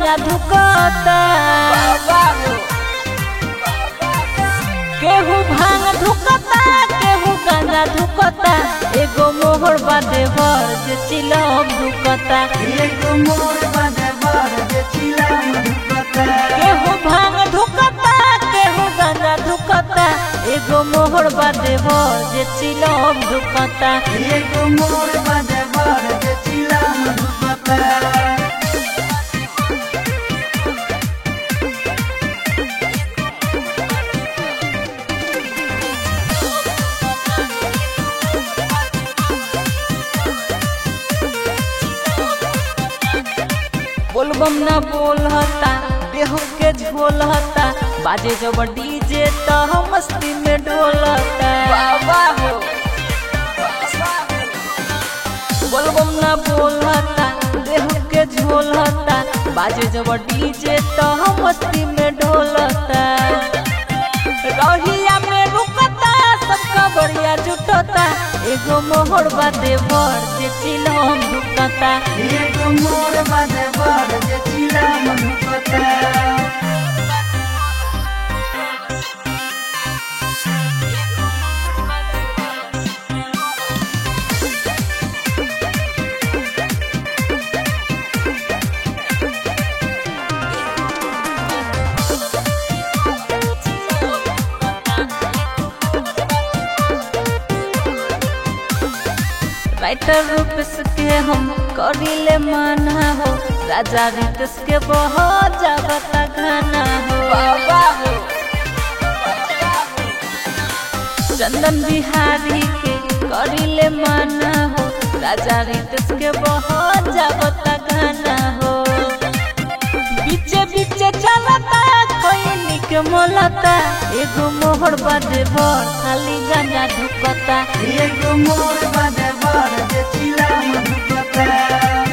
गांजा धुकता केहू भांग धुकता केहू गांजा धुकता एगो मोहर बादे भर जे चिलम धुकता एगो मोर बाजे बर जे चिलम धुकता केहू भांग धुकता केहू गांजा धुकता एगो मोहर बादे भर जे चिलम धुकता एगो मोर बाजे बर जे चिलम धुकता बोलबम ना बोलता देह के झोलता बाजे जब डीजे तो मस्ती में डोलता बोलबम ना बोलता देह के झोलता बाजे जब डीजे तो मस्ती में डोलता रहिया में रुकता सबका बढ़िया जुटता एगो मोहर बादे भर जे चिलम रुकता एगो मोर बाजे बर जे चिलम धुकता राइटर रूपस के हम करिले माना हो राजा रितस के बहुत जाबता गाना हो चंदन बिहारी के करिले माना हो राजा रितस के बहुत जाबता गाना हो बीचे बीचे चलता खैनी के मोलता एगो मोहर बादे भर खाली गाना धुकता एगो मोर बाजे बर जे चिलम धुकता